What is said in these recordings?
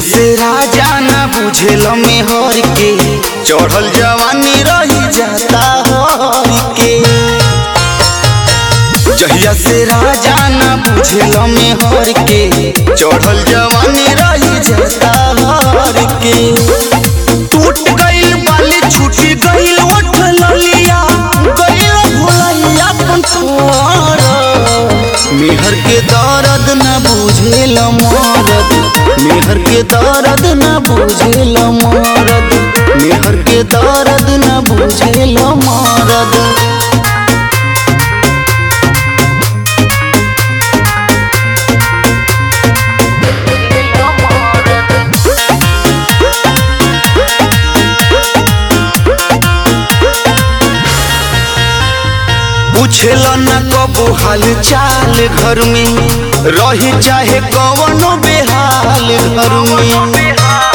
से राजा ना बुझेल मेहर के चढ़ल जवानी रही जाता हर के जहिया से राजा ना बुझेल मेहर के चढ़ल जवानी रही जाता हर के टूट गइल बाली छूटी गइल ओठ ललिया गइल भुलैया अपन छोड़ मेहर के दर्द न बुझेल मरद मेहर के दर्द न बुझेल मरद मेहर के दर्द न बुझेल मरद पूछेल न कबो हाल चाल घर में रही चाहे कवनो बेहाल घर में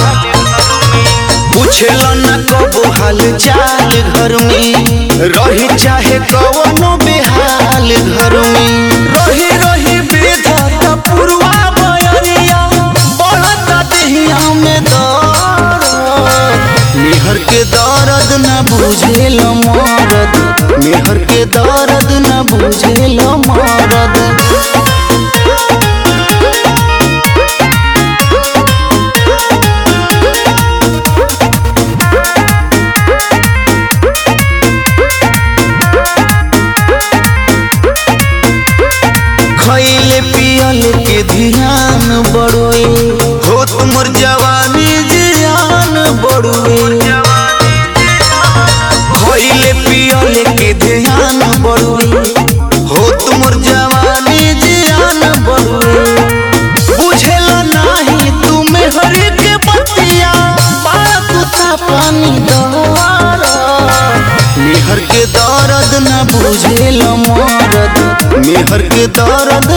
पूछेल न कबो हाल चाल घर में रही चाहे कवनो बेहाल घर में रही रही बेधता पुरवा बयरिया बढ़ता देहिया में दर्द मेहर के दर्द न बुझेल मरद मेहर के दर्द न बुझेल मरद खैले पियल के ध्यान बड़ोए हो तुमर जवानी जियान बड़ोए खैले पियल के ध्यान बड़ोए हो तुमर जवानी जियान बड़ोए बुझेल नाही तुमे हरि के बतिया बाकुता पानी दवार मेहर के दर्द न बुझेल मरद मेहर के दर्द